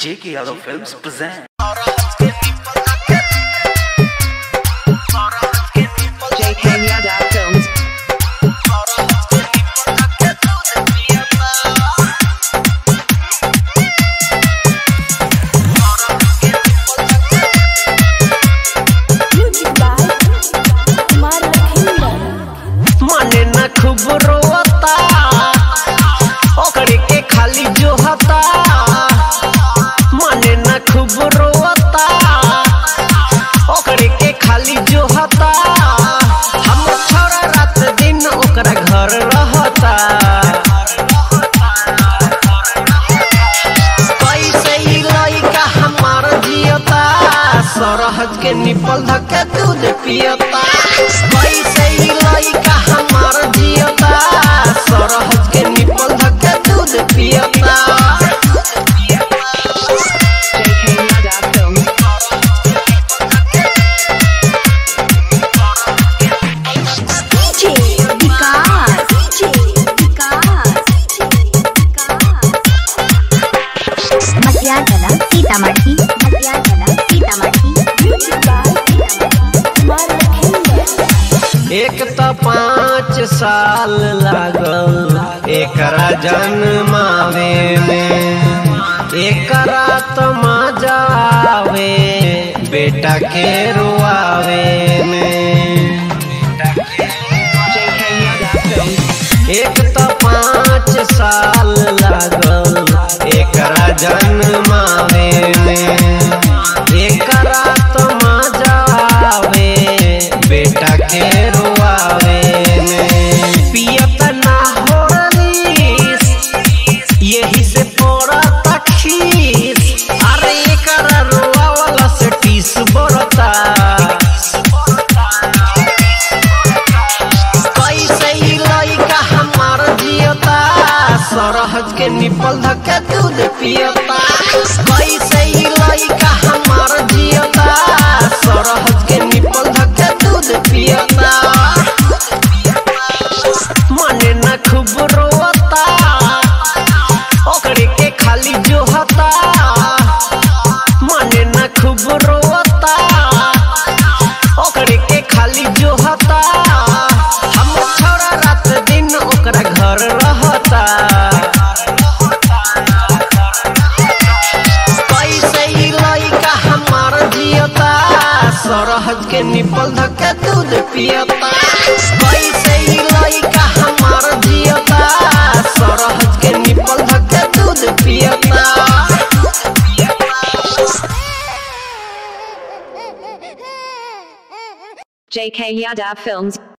J.K. Yadav Films present. JK Yadav Films. Music by Kumar Lakhinder. माने न खूब रोता ओकरे के खाली जो हता माने न खूब रोता ओकरे के खाली जो हता हम छोरा रात दिन ओकरा घर रहता कैसे ई लइका हमार जियता सरहद के निपल धके दूध पियता कैसे ई लइका हमार जियता सरहद के निपल धके दूध पियता JK Yadav Films. DJ Vikas. DJ Vikas. Matiagala Sitamarhi Matiagala Sitamarhi Music by Kumar Lakhinder. एक त पाँच साल लागल एकरा जन्मावे में एकरा तो मजा आवे बेटा के रुआवे में JK Yadav Films. एक तो पाँच साल लागल एकरा जन्मावे में एकरा तो मजा आवे बेटा के रुआवे में पियत ना होरलीस यही से पड़ता खीस अरे एकरा रुआवला से टीस बरता कैसे ई लइका हमार जियता सरहद के निपल धके दूध पियता कैसे ई लइका हमार जियता सरहद के निपल धके दूध पियता मने न खूब रोता ओकरे के खाली जो हता मने न खूब रोता ओकरे के खाली जो हता हम छोरा रात दिन ओकरा घर रहता कैसे ई लइका हमार जियता सरहद के निपल धके दूध पियता कैसे ई लइका हमार जियता सरहद के निपल धके दूध पियता JK Yadav Films.